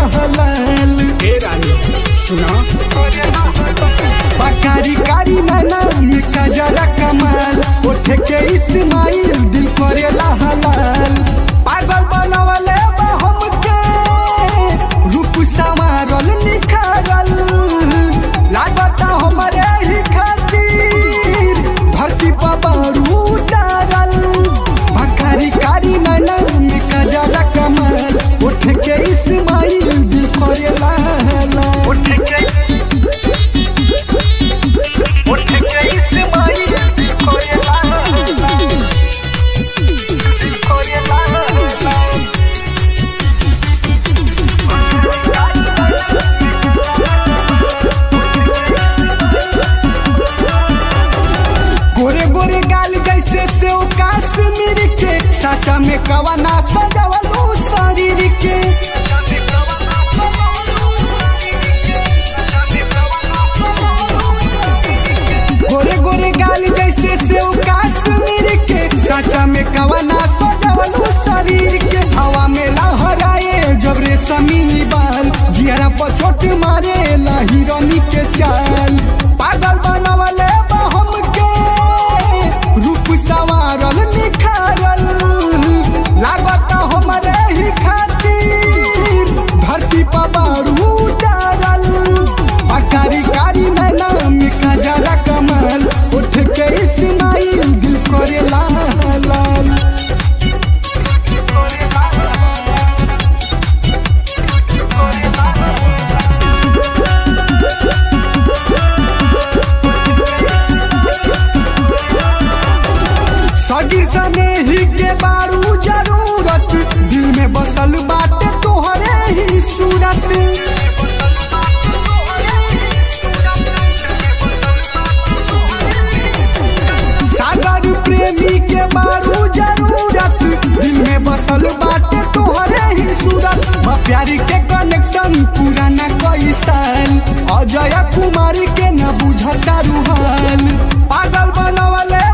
लाल ए रानी सुना बकारी कारी नैना में कजरा कमाल ओठे के इस्माइल दिल करेला हलाल पागल बनवले बा हमके रूप संवारल निखारल लागता हमरे ही खातिर धरती पर बारू उतारल बकारी कारी नैना में कजरा कमाल ओठे के इस्माइल दिल करेला हलाल उठ के उठ के इस्माइल कोयला कोयला गोरे गोरे गाल जैसे से काश्मीर के साचा में कवना सजवलू शरीर के गोरे गोरे गाल जैसे से काश्मीर के साचा में कवना सजवलू शरीर के हवा में लहराए जब रे समी बाल जियरा पर छोट मारे हिरोनी के चाल पागल बनवले बा हमके रूप संवारल निखारल लागत हमरे ही खातिर धरती पर बारू उतारल अकारी कारी नैना में कजरा कमल उठ के इस्माइल दिल करे लाल लाल सगिर सने ही के बारू जरूरत दिल में बसल बाटे तोहरे ही सूरत सागर प्रेमी के बारू जरूरत दिल में बसल बाटे तोहरे ही सूरत बा प्यारी के कनेक्शन पुराना कई साल अजय कुमारी के न बुझता रूहाल पागल बनवले